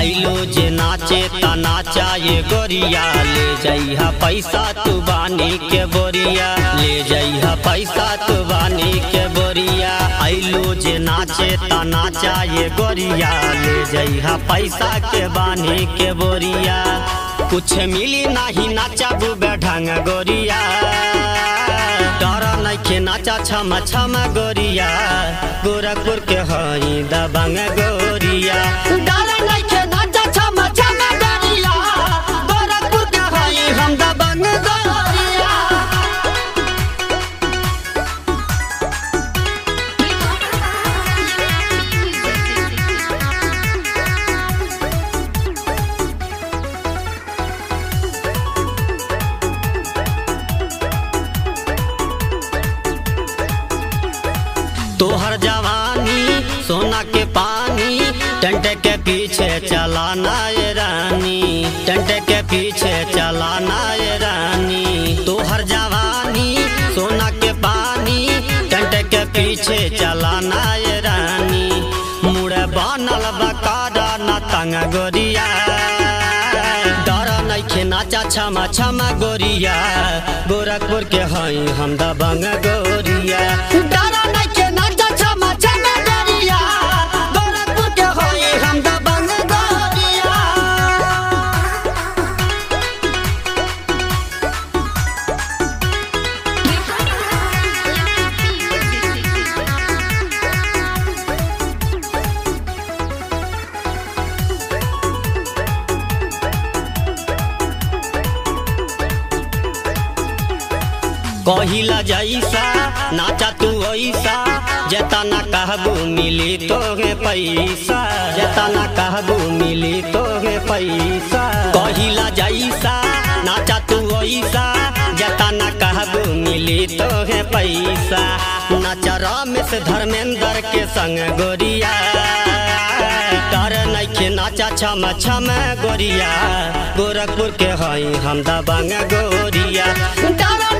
आइलो जे नाचे ता नाचा ये गोरिया ले जइहा पैसा तू बानी के बोरिया ले जइहा पैसा तू बानी के बोरिया आइलो जे नाचे ता नाचा ये गोरिया ले जइहा पैसा के बानी के बोरिया कुछ मिली नाही नाचा बुबे ढंग गोरिया डर नइखे नाचा छम छम गोरिया गोरखपुर के हई दबंग गोरिया डर नइखे नाचा छम छम गोरिया गोरखपुर के हई हम दबंग गोरिया तोहर जवानी सोना के पानी टंट के पीछे चलाना ये रानी टंट के पीछे चलाना ये रानी तोहर जवानी सोना के पानी टंट के पीछे चलाना ये रानी मुड़े बनल बकारा न तंग गोरिया डर नइखे नाचा छमा छमा गोरिया गोरखपुर के हई हम दबंग गोरिया डर नइखे नाचा छमा छमा गोरिया गोरखपुर के हई हम दबंग गोरिया कहिला जैसा नाचा तू ऐसा जेतना कहबू मिली तोहे पैसा जेतना कहबू मिली तोहे पैसा कहिला जैसा नाचा तू ऐसा जेतना कहबू मिली तोहे पैसा नाचा रमेश धर्मेंद्र के संग गोरिया डर नइखे नाचा छम छम गोरिया गोरखपुर के हई हम दबंग गोरिया डर